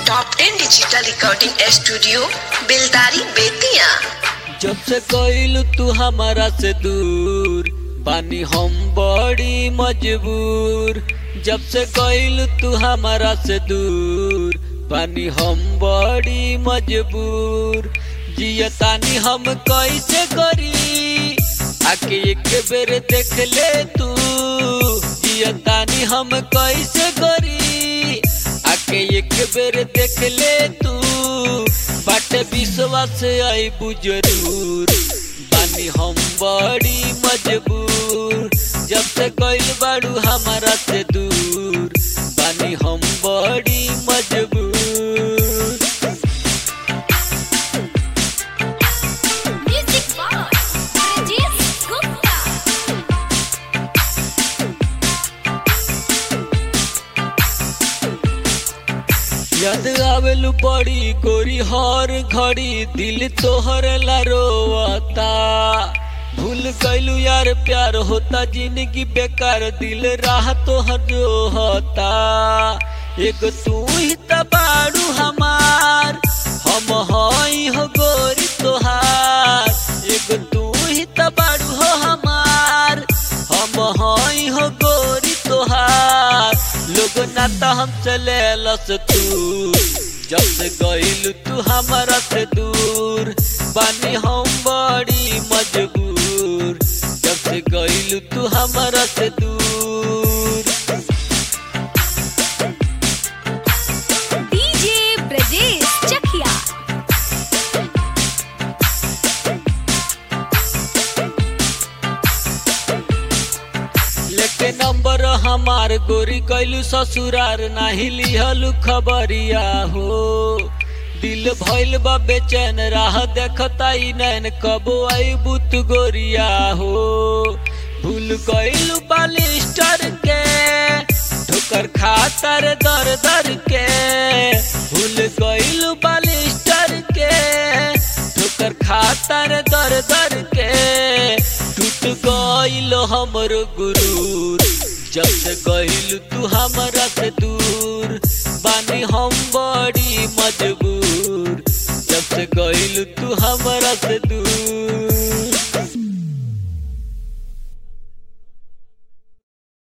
Top ten digital recording studio Beldari Bettiah जब से गइल तू हमारा से दूर बानी हम बड़ी मजबूर जब से गइल तू हमारा से दूर बानी हम बड़ी मजबूर जियतानी हम कैसे करी आके एक बेर देख ले तू जियतानी हम कैसे करी आके एक बेर देख ले तू बाटे विश्वास आई जरूर बानी हम बड़ी मजबूर जब से गइल बाड़ू हमारा से दूर बानी हम बड़ी मजबूर Music Box, Rajesh Gupta. याद आवेलू बड़ी गोरी हर घड़ी दिल तोहर ला रोवता भूल गइलू यार प्यार होता जिंदगी बेकार दिल राह तोहर जो होता एक तू ही त बाड़ू हमार हम हई हो गोरी तोहार एक तू ही त बाड़ू हो हमार हम हई हो गोरी तोहार लोग नाता हम चले लस तू जब से गइल तू हमारा से दूर बानी हम बड़ी मजबूर जब से गइल तू हमारा से दूर DJ Brajesh Chakia. लेके नंबर हमार गोरी कैलू ससुरार नाही लिहलू खबरिया हो दिल भइल बा बेचैन राह देखता ई नैन कब आई बुत गोरिया हो भूल गइलू बालिस्टर के ठोकर खातर दर दर के भूल गइलू बालिस्टर के ठोकर खातर दर दर के टूट गइल हमर गुरूर जब से गइल तू हमरा से दूर बानी हम बड़ी मजबूर जब से गइल तू हमरा से दूर